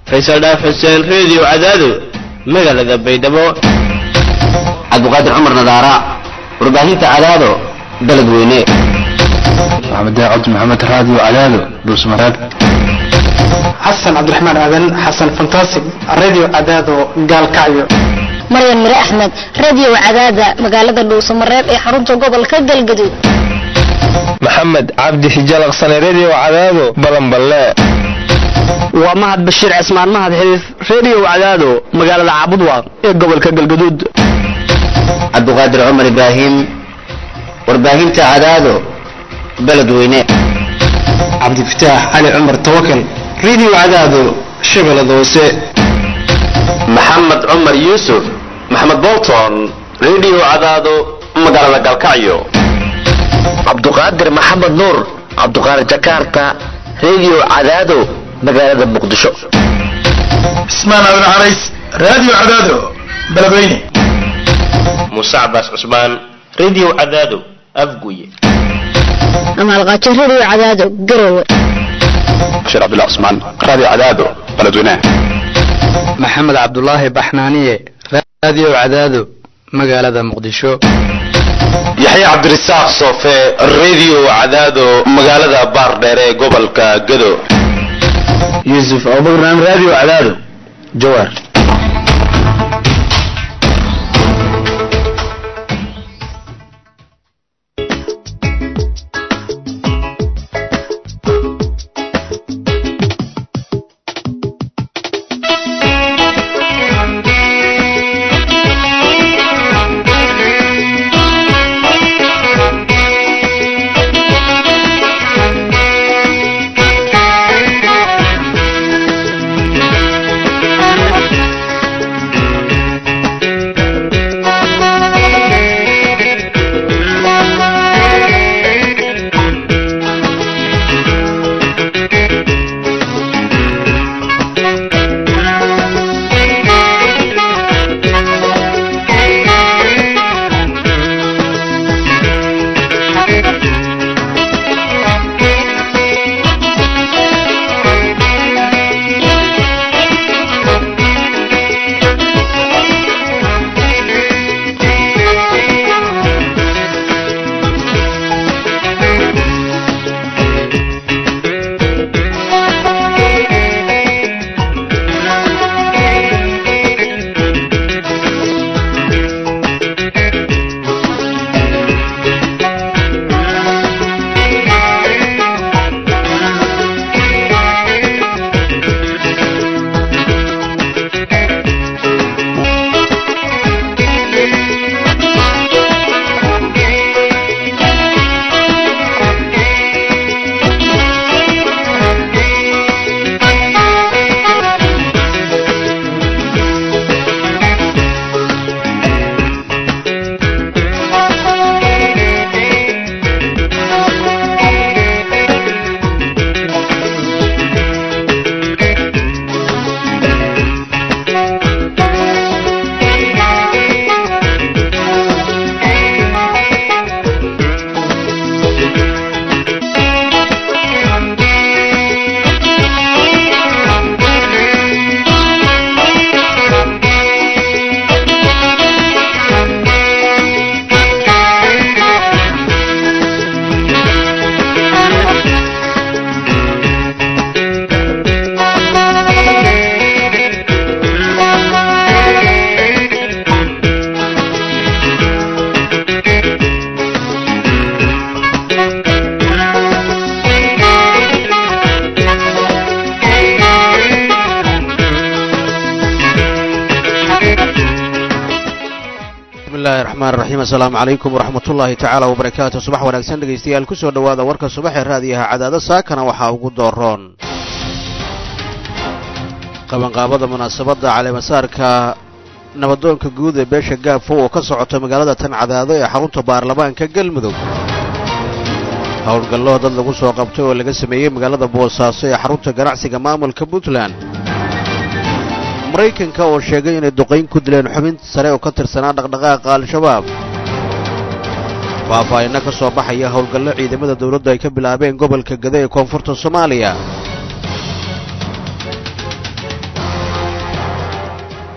faysal dhaaf xuseen reediyo cadaado magaalada baydhabo cabdiqaadir cumar nadaara warbaahinta cadaado dalad weyne maxamed cabdi maxamed raadiyo cadaado dhuusmareeb xasan cabdiraxmaan aadan xasan fantastic radio cadaado gaalkacyo maryan mire axmed radio cadaada magaalada dhuusamareeb ee xarunta gobolka galgaduud maxamed cabdi xijalaqsane redio cadaado balanballe waa mahad bashiir cismaan mahad xiriif redio cadaado magaalada caabudwaaq ee gobolka galgaduud cabdiqaadir cumar ibraahim warbaahinta cadaado baled weyne cabdifataax cali cumar tawakal radio cadaado shabeellada hoose maxamed cumar yuusuf maxamed bolton redio cadaado magaalada galkacyo cabduqaadir maxamed nuur cabduqaadir jakarta redio cadaado magaalada muqdisho cismaan aadan carays radio cadaado beledweyne muuse cabaas cusmaan redio cadaado afguye amaalqaajo radio cadaado garowe bashir cabdullah cusmaan radio cadaado beledweyne maxamed cabdulaahi baxnaaniye radio cadaado magaalada muqdisho yaxye cabdirasaaq soofe redio cadaado magaalada baardheer ee gobolka gado yuusuf abubakran radio cadaado jawaar asalaamu calaykum waraxmat ullaahi tacaala wabarakaatu subax wanaagsan dhegaystayaal ku soo dhowaada warka subaxee raadiyaha cadaado saakana waxaa ugu dooroon qabanqaabada munaasabadda caleemasaarka nabadoonka guud ee beesha gaabfo oo ka socota magaalada tan cadaado ee xarunta baarlamaanka galmudug howlgallo dad lagu soo qabtay oo laga sameeyey magaalada boosaaso ee xarunta ganacsiga maamulka puntland maraykanka oo sheegay inay duqayn ku dileen xubin sare oo ka tirsanaa dhaqdhaqaaqa al-shabaab faahfaahinno ka soo baxaya howlgallo ciidamada dawladdu ay ka bilaabeen gobolka gado ee koonfurta soomaaliya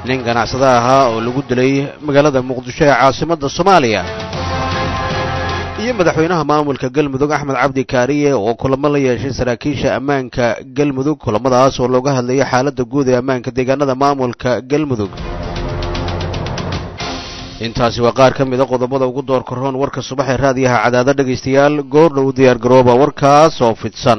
nin ganacsada ahaa oo lagu dilay magaalada muqdisho ee caasimadda soomaaliya iyo madaxweynaha maamulka galmudug axmed cabdi kaariye oo kulamo la yeeshay saraakiisha ammaanka galmudug kulamadaas oo looga hadlayay xaaladda guud ee ammaanka deegaanada maamulka galmudug intaasi waa qaar ka mida qodobada ugu door korroon warka subaxee raadiyaha cadaado dhegaystayaal goordhow diyaar garooba warkaas oo fidsan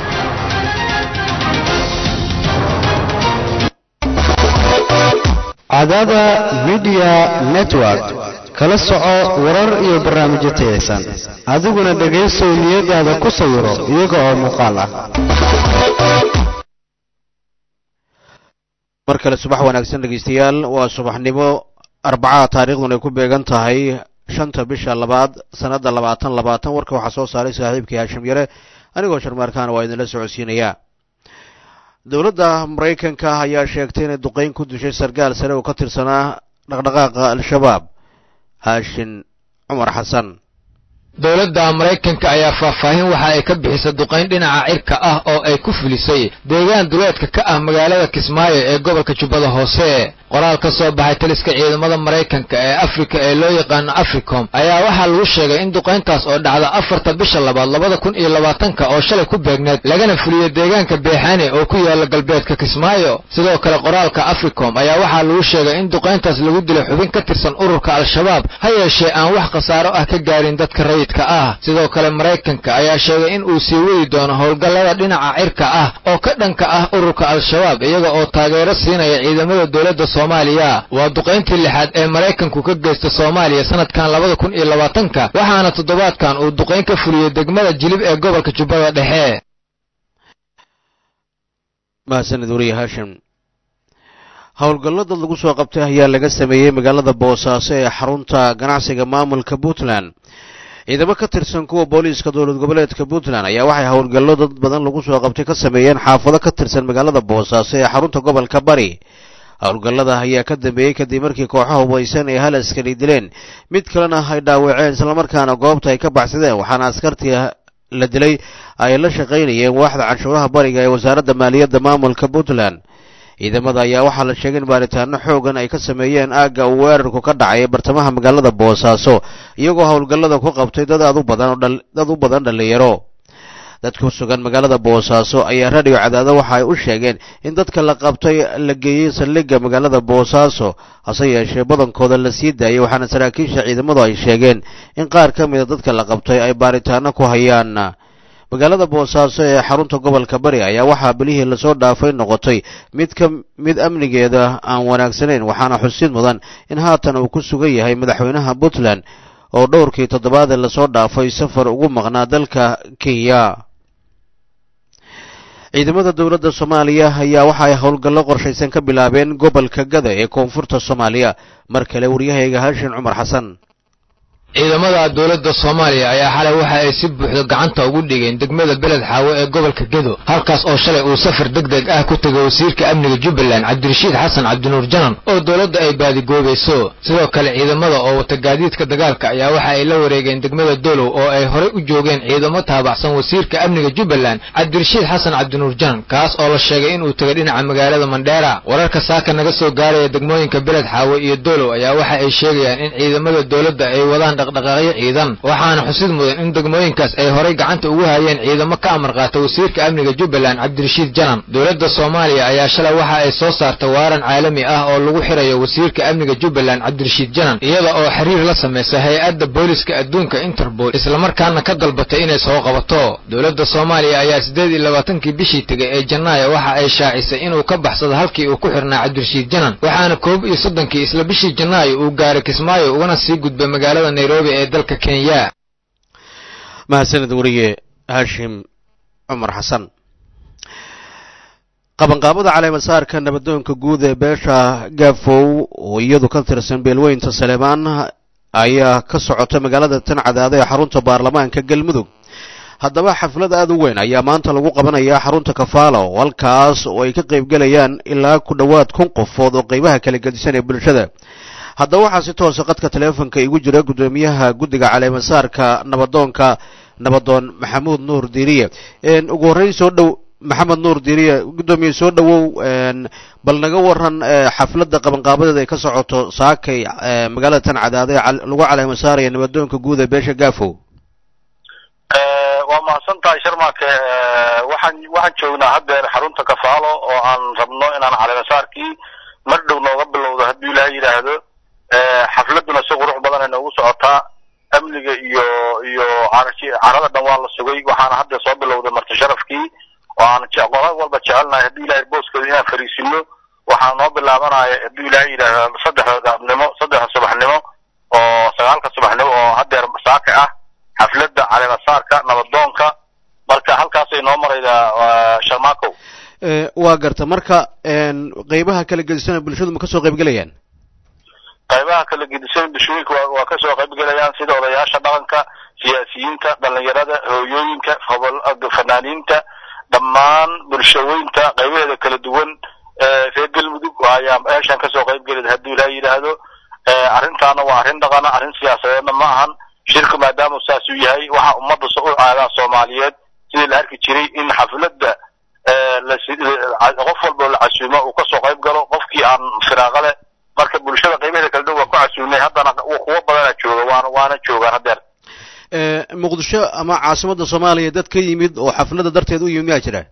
cadaada midiya network kala soco warar iyo barnaamijyo tayaysan adiguna dhegaysow niyadaada ku sawiro iyaga oo muuqaal ah mar kale subax wanaagsan dhegaystayaal waa subaxnimo arbacaa taariikhdun ay ku beegan tahay shanta bisha labaad sannadda labaatan labaatan warka waxaa soo saaray saaxiibkii haashim yare anigoo sharmaarkaana waa idinla socodsiinayaa dowladda maraykanka ayaa sheegtay inay duqeyn ku dishay sarkaal sare oo ka tirsanaa dhaqdhaqaaqa al-shabaab haashin cumar xasan dowladda maraykanka ayaa faahfaahin waxa ay ka bixisay duqayn dhinaca cirka ah oo ay ku fulisay deegaan duleedka ka ah magaalada kismaayo ee gobolka jubbada hoose qoraal ka soo baxay taliska ciidamada maraykanka ee afrika ee loo yaqaano africom ayaa waxaa lagu sheegay in duqayntaas oo dhacda afarta bisha labaad labada kun iyo labaatanka oo shalay ku beegneed lagana fuliyo deegaanka beexane oo ku yaala galbeedka kismaayo sidoo kale qoraalka africom ayaa waxaa lagu sheegay in duqayntaas lagu dilay xubin ka tirsan ururka al-shabaab ha yeeshee aan wax khasaaro ah ka gaarin dadka rayidka ah sidoo kale maraykanka ayaa sheegay in uu sii wadi doono howlgallada dhinaca cirka ah oo ka dhanka ah ururka al-shabaab iyaga oo taageero siinaya ciidamada dowladda soomaaliya waa duqayntii lixaad ee maraykanku ka geysta soomaaliya sanadkan labada kun iyo labaatanka waxaana toddobaadkan uu duqayn ka fuliyey degmada jilib ee gobolka jubbada dhexe mahadsanid wariye haashim howlgallo dad lagu soo qabtay ayaa laga sameeyey magaalada boosaaso ee xarunta ganacsiga maamulka puntland ciidamo ka tirsan kuwa booliiska dowlad goboleedka puntland ayaa waxay howlgallo dad badan lagu soo qabtay ka sameeyeen xaafado ka tirsan magaalada boosaaso ee xarunta gobolka bari howlgallada ayaa ka dambeeyey kadib markii kooxaha hubaysan ee hal askari dileen mid kalena ay dhaawaceen islamarkaana goobta ay ka baxsadeen waxaana askartii la dilay ay la shaqaynayeen waaxda canshuuraha bariga ee wasaaradda maaliyadda maamulka puntland ciidamada ayaa waxaa la sheegay in baaritaano xoogan ay ka sameeyeen aagga uu weerarku ka dhacay bartamaha magaalada boosaaso iyagoo howlgallada ku qabtay dad aad u badan dad u badan dhallinyaro dad ku sugan magaalada boosaaso ayaa radio cadaado waxa ay u sheegeen in dadka la qabtay la geeyey saldhigga magaalada boosaaso hase yeeshee badankooda la sii daayay waxaana saraakiisha ciidamadu ay sheegeen in qaar ka mida dadka la qabtay ay baaritaano ku hayaan magaalada boosaaso ee xarunta gobolka bari ayaa waxaa bilihii lasoo dhaafay noqotay mid ka mid amnigeeda aan wanaagsanayn waxaana xusid mudan in haatan uu ku sugan yahay madaxweynaha puntland oo dhowrkii toddobaadee lasoo dhaafay safar ugu maqnaa dalka kenya ciidamada dowladda soomaaliya ayaa waxa ay howlgallo qorshaysan ka bilaabeen gobolka gada ee koonfurta soomaaliya mar kale waryahayga haashin cumar xasan ciidamada dowladda soomaaliya ayaa xalay waxa ay si buuxda gacanta ugu dhigeen degmada beled xaawo ee gobolka gedo halkaas oo shalay uu safar deg deg ah ku tegay wasiirka amniga jubbaland cabdirashiid xasan cabdinuur janan oo dowladda ay baadigoobayso sidoo kale ciidamada oo wata gaadiidka dagaalka ayaa waxa ay la wareegeen degmada dolow oo ay horey u joogeen ciidamo taabacsan wasiirka amniga jubbaland cabdirashiid xasan cabdinuur janan kaas oo la sheegay inuu tegay dhinaca magaalada mandheera wararka saaka naga soo gaaraya degmooyinka beled xaawo iyo dolow ayaa waxa ay sheegayaan in ciidamada dowladda ay wadaan dhaqdhaqaaqyo ciidan waxaana xusid mudan in degmooyinkaas ay horay gacanta ugu hayeen ciidamo ka amar qaata wasiirka amniga jubbaland cabdirashiid janan dowladda soomaaliya ayaa shalay waxa ay soo saartay waaran caalami ah oo lagu xirayo wasiirka amniga jubbaland cabdirashiid janan iyada oo xiriir la samaysa hay-adda booliska adduunka interpol islamarkaana ka dalbatay inay soo qabato dowladda soomaaliya ayaa siddeed iyo labaatankii bishii tegay ee janaayo waxa ay shaacisay inuu ka baxsado halkii uu ku xirnaa cabdirashiid janan waxaana koob iyo soddonkii isla bishii janaayo uu gaaray kismaayo ugana sii gudbay magaalada nairobi ee dalka kenya mahadsanid wariye haashim cumar xasan qabanqaabada caleemasaarka nabadoonka guud ee beesha gaafow oo iyadu ka tirsan beelweynta saleemaan ayaa ka socota magaalada tan cadaada ee xarunta baarlamaanka galmudug haddaba xaflad aad u weyn ayaa maanta lagu qabanayaa xarunta kafaalo halkaas oo ay ka qaybgelayaan ilaa ku dhowaad kun qofood oo qaybaha kala gedisan ee bulshada haddaba waxaa si toosa qadka taleefonka igu jira guddoomiyaha guddiga caleemasaarka nabadoonka nabadoon maxamuud nuur diiriye ugu horreyn soo dhow maxamed nuur diiriye guddoomiye soo dhowow bal naga waran xafladda qabanqaabadeeda ay ka socoto saakay magaalada tan cadaada ee lagu caleemo saaraya nabadoonka guud ee beesha gaafow waa mahadsan tahay sharmaake waxaan waxaan joognaa haddeer xarunta kafaalo oo aan rabno inaan caleemasaarkii mar dhow nooga bilowdo hadduu ilaahay yidhaahdo xafladuna si qurux badan ay noogu socotaa amniga iyo iyo carada dhan waa la sugay waxaana hadda soo bilowday marti sharafkii oo aan qola walba jecelnahay haddii ilaahay booskooda inaan fariisino waxaa noo bilaabanaya hadduu ilaahay yidhaahdo saddexda gaabnimo saddexda subaxnimo oo sagaalka subaxnimo oo haddeer saaka ah xafladda caleemasaarka nabadoonka marka halkaasay noo maraydaa sharmaakow waa garta marka qeybaha kala gedisana bulshadu ma kasoo qaybgelayaan qaybaha kala gedisan bulshooyinka waa waa kasoo qaybgelayaan sida odayaasha dhaqanka siyaasiyiinta dhalinyarada hooyooyinka fanaaniinta dhammaan bulshooyinta qaybaheeda kala duwan reer galmudug ayaa meeshan kasoo qaybgelid hadduu ilaaha yidhaahdo arrintaana waa arrin dhaqana arrin siyaasadeedna ma ahan shirku maadaama saasuu yahay waxa ummadda u aadaa soomaaliyeed sidii la arki jiray in xafladda qof walba la casuumo uu kasoo qayb galo qofkii aan firaaqa leh marka bulshada qaybaheeda kala duwan waa ku casuumnay haddana kuwo badana jooga waana waana joogaan haddeer muqdisho ama caasimadda soomaaliya dad ka yimid oo xafladda darteed u yimid miyaa jira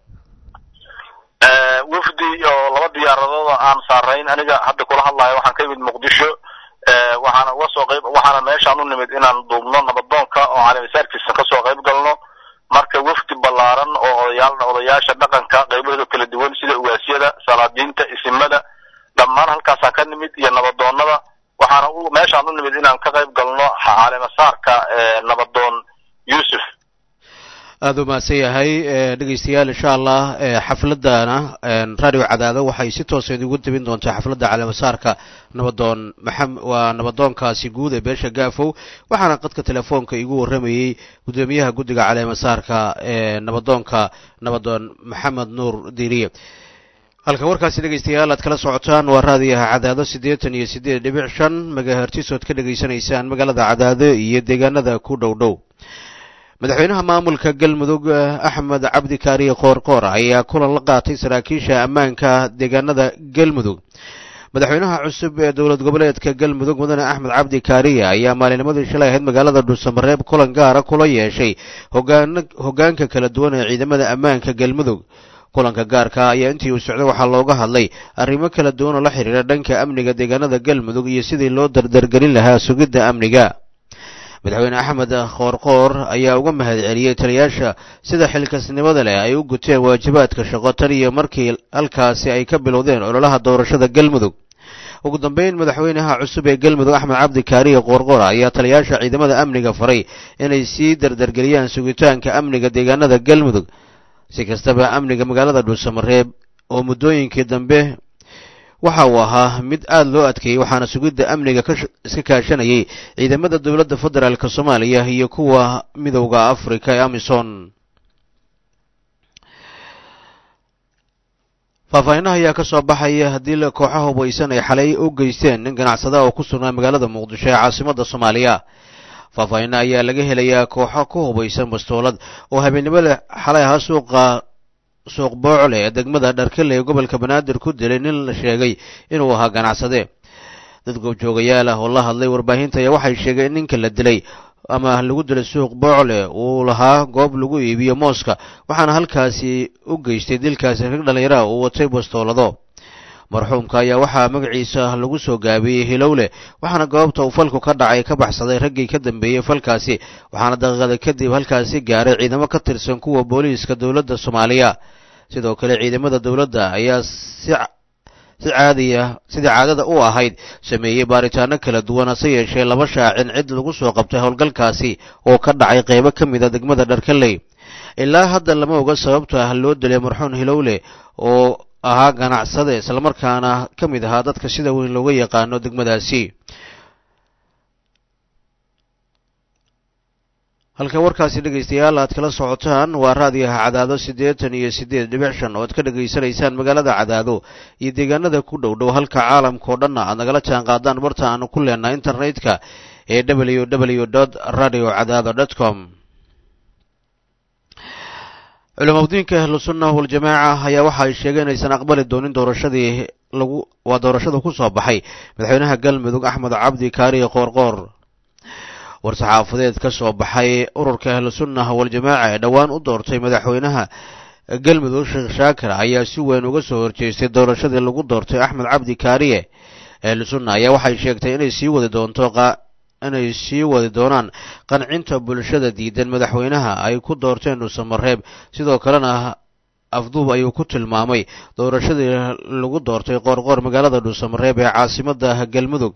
wafdi oo laba diyaaradooda aan saarayn aniga hadda kula hadlayo waxaan ka yimid muqdisho waxaana uga soo qayb waxaana meeshaan u nimid inaan duubno nabadoonka oo caleemisaarkiisa kasoo qayb galno marka wafdi ballaaran oo odayaal odayaasha dhaqanka qaybahooda kala duwan sida ugaasyada salaadiinta isimada dhammaan halkaasaan ka nimid iyo nabadoonnada waxaana u meeshaan u nimid inaan ka qayb galno caleemasaarka nabadoon yuusuf aada u mahadsan yahay dhegeystayaal insha allah xafladana radio cadaado waxay si toosa idigu debin doontaa xafladda caleemasaarka nabadoon maxam waa nabadoonkaasi guud ee beesha gaafow waxaana qadka telefoonka igu warramayey guddoomiyaha guddiga caleemasaarka ee nabadoonka nabadoon maxamed nuur diiriye halka warkaasi dhegeystayaal aad kala socotaan waa raadiyaha cadaado siddeetan iyo siddeed dhibic shan magahertisood ka dhegaysanaysaan magaalada cadaado iyo deegaanada ku dhow dhow madaxweynaha maamulka galmudug axmed cabdi kaariye qoorqoor ayaa kulan la qaatay saraakiisha ammaanka deegaanada galmudug madaxweynaha cusub ee dowlad goboleedka galmudug mudane axmed cabdi kaariye ayaa maalinimadii shalay ahayd magaalada dhuusamareeb kulan gaara kula yeeshay hogaana hogaanka kala duwan ee ciidamada ammaanka galmudug kulanka gaarka ayaa intii uu socday waxaa looga hadlay arrimo kala duwan oo la xidhiira dhanka amniga deegaanada galmudug iyo sidii loo dardargelin lahaa sugidda amniga madaxweyne axmed qoorqoor ayaa uga mahad celiyey taliyaasha sida xilkasnimada leh ay u guteen waajibaadka shaqo tan iyo markii halkaasi ay ka bilowdeen ololaha doorashada galmudug ugu dambeyn madaxweynaha cusub ee galmudug axmed cabdi kaariye qoorqoor ayaa taliyaasha ciidamada amniga faray inay sii dardargeliyaan sugitaanka amniga deegaanada galmudug si kastaba amniga magaalada dhuusamareeb oo muddooyinkii dambe waxa uu ahaa mid aada loo adkeeyey waxaana sugidda amniga iska kaashanayay ciidamada dowladda federaalk soomaaliya iyo kuwa midowda africa ee amison faahfaahinaha ayaa ka soo baxaya haddii kooxaha hubaysan ay xalay u geysteen nin ganacsada oo ku sugnaa magaalada muqdisho ee caasimadda soomaaliya faahfaahina ayaa laga helayaa kooxo ku hubaysan bastoolad oo habeennimada xalay ahaa suuqa suuq boocle ee degmada dharkale ee gobolka banaadir ku dilay nin la sheegay inuu ahaa ganacsade dad goobjoogayaal ah oo la hadlay warbaahinta ayaa waxay sheegeen in ninka la dilay ama lagu dilay suuq boocle uu lahaa goob lagu iibiyo mooska waxaana halkaasi u geystay dilkaasi rag dhallinyara uu watay bastoolado marxuumka ayaa waxaa magaciisa lagu soo gaabiyey hilowle waxaana goobta uu falku ka dhacay ka baxsaday raggii ka dambeeyey falkaasi waxaana daqiiqada kadib halkaasi gaaray ciidamo ka tirsan kuwa booliiska dowladda soomaaliya sidoo kale ciidamada dowladda ayaa si si caadiya sidii caadada u ahayd sameeyey baaritaano kala duwan hase yeeshee laba shaacin cid lagu soo qabtay howlgalkaasi oo ka dhacay qeybo ka mid a degmada dharkaley ilaa hadda lama oga sababta loo dilay marxuun hilowle oo ahaa ganacsade islamarkaana ka mid ahaa dadka sida weyn looga yaqaano degmadaasi halka warkaasi dhegaystayaal aad kala socotaan waa raadiyaha cadaado siddeetan iyo siddeed dhibic shan oo aad ka dhegaysanaysaan magaalada cadaado iyo deegaanada ku dhow dhow halka caalamka oo dhanna aad nagala jaan qaadaan barta aanu ku leenahay internetka ee w w dot radio cadaado dot com culamadiinka ahlusunna waljamaaca ayaa waxa ay sheegeen inaysan aqbali doonin doorashadii lagu waa doorashada ku soo baxay madaxweynaha galmudug axmed cabdi kaariye qoorqoor war-saxaafadeed ka soo baxay ururka ahlusunna waljamaaca ee dhowaan u doortay madaxweynaha galmudug sheekh shaakir ayaa si weyn uga soo horjeestay doorashadii lagu doortay axmed cabdi kaariye ahlusunna ayaa waxay sheegtay inay sii wadi doonto inay sii wadi doonaan qancinta bulshada diidan madaxweynaha ay ku doorteen dhuusamareeb sidoo kalena afduub ayuu ku tilmaamay doorashadii lagu doortay qoorqoor magaalada dhuusamareeb ee caasimada galmudug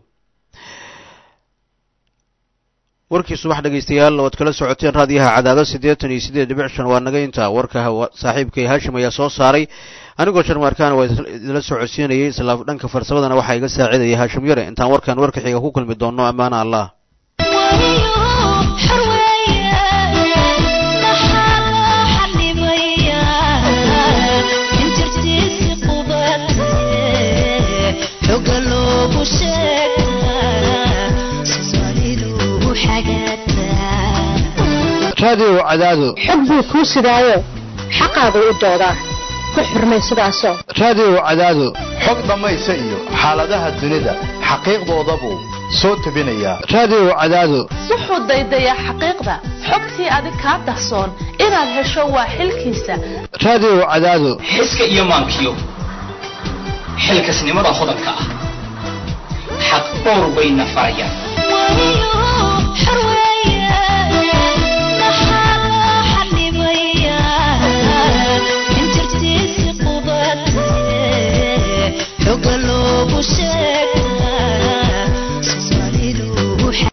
warkii subax dhegaystayaal oad kala socoteen raadiyaha cadaado siddeetan iyo siddeed dhibic shan waa naga intaa warka saaxiibkay haashim ayaa soo saaray anigoo sharmaarkaana waa idila socodsiinayay isla dhanka farsamadana waxaa iga saacidaya haashim yare intaan warkan warka xiga ku kulmi doonno ammaana allah raadiyo cadaado xog buu kuu sidaayo xaqaadu u doodaa ku xurmay sidaasoo raadiyo cadaado xog dhammaysa iyo xaaladaha dunida xaqiiqdoodabuu soo tebinayaa raadiyo cadaado wuxuu daydayaa xaqiiqda xogtii adig kaa dahsoon inaad hesho waa xilkiisa raadiyo cadaado xiska iyo maankiyo xilkasnimada hodanka ah xaq dhowr bayna farayaan